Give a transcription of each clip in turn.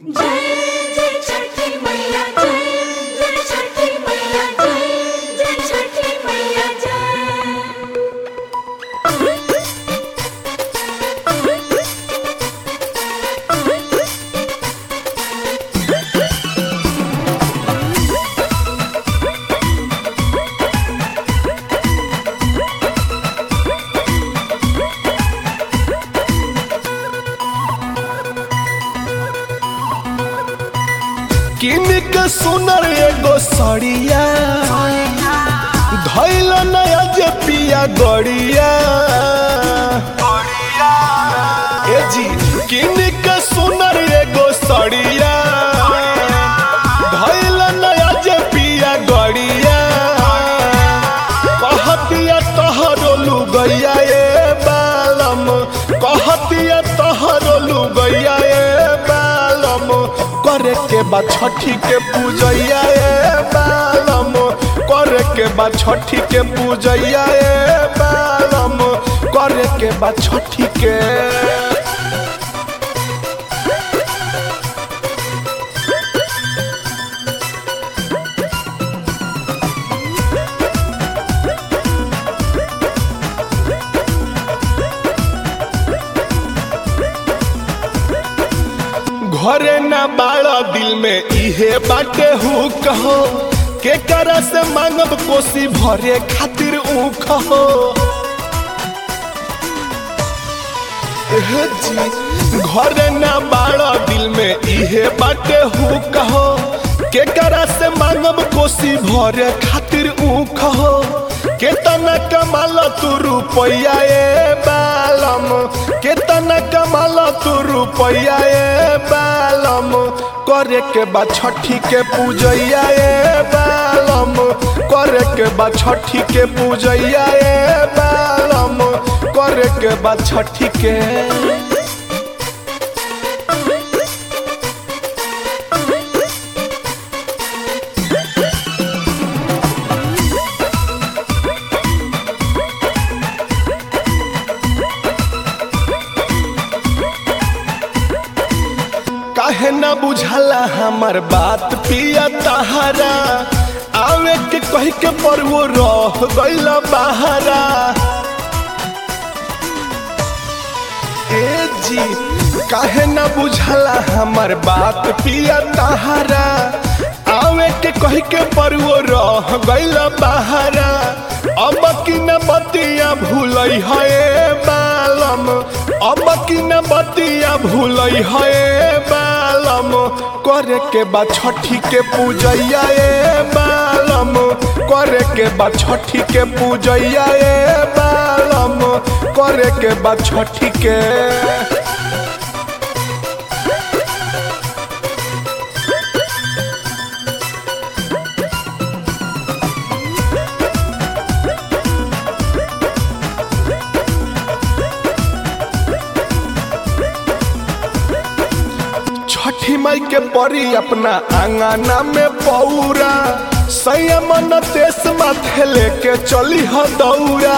जय जय छठी मैया जय जय छठी मैया जय जय छठी मैया जय किन के सुनर एगो सड़िया धैल नया जे पिया गड़िया ए जी किन के सुनर एगो सड़िया धैल नया जे पिया गड़िया कहतिया तहरो लुगैया ए बालम कहतिया तहरो लुगैया ए बालम करे के बा छठी के पूजैया ए बालम करे के बा छठी के पूजैया ए बालम करे के बा छठी के घरे ना बाड़ा दिल में इहे बाटे हु कहो के करा से मांगब कोसी भरे खातिर ऊ कहो एह जी घरे ना बाड़ा दिल में इहे बाटे हु कहो के करा से मांगब कोसी भरे खातिर ऊ कहो केतना कमाल तू रुपैया ए बालम केतना कमाल तू रुपैया ए बालम करे के बा छठी के पूजैया ए बालम करे के बा छठी के पूजैया ए बालम करे के बा छठी के काहे ना बुझाला हमार बात पिया तहारा आवे के कह के पर वो रह गइल बहारा ए जी काहे ना बुझाला हमार बात पिया तहारा आवे के कह के पर वो रह गइल बहारा अब की न बतिया भूलई है बालम अब की न बतिया भूलई है बालम करे के बा छठी के पूजैया ए बालम करे के बा छठी के पूजैया ए बालम करे के बा छठी के छठी माई के परी अपना आंगना में पौरा संयमन देश माथे लेके चली ह दौरा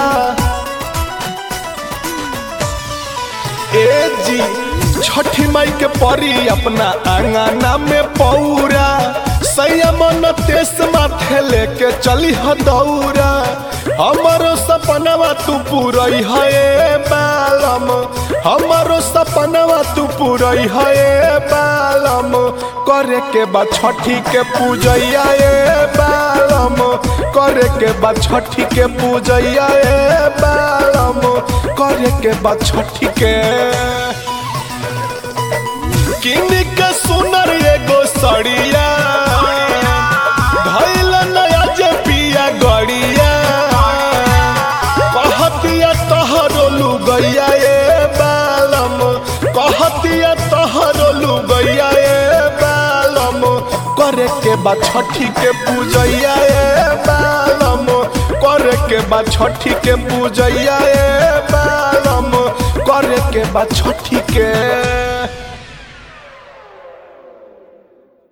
ए जी छठी माई के परी अपना आंगना में पौरा संयमन देश माथे लेके चली ह दौरा हमारो सपनवा तू पूरई है बालम हमारो सपनवा तू पूरई है बालम करे के बा छठी के पूजैया ए बालम करे के बा छठी के पूजैया ए बालम करे के बा छठी के किन के सुनर एगो सड़िया धैल नया जे पिया गड़िया कहतिया तहरो लुगैया ए बालम कहतिया तहरो लुगैया ए बालम करे के बा छठी के पूजैया ए बालम करे के बा छठी के पूजैया ए बालम करे के बा छठी के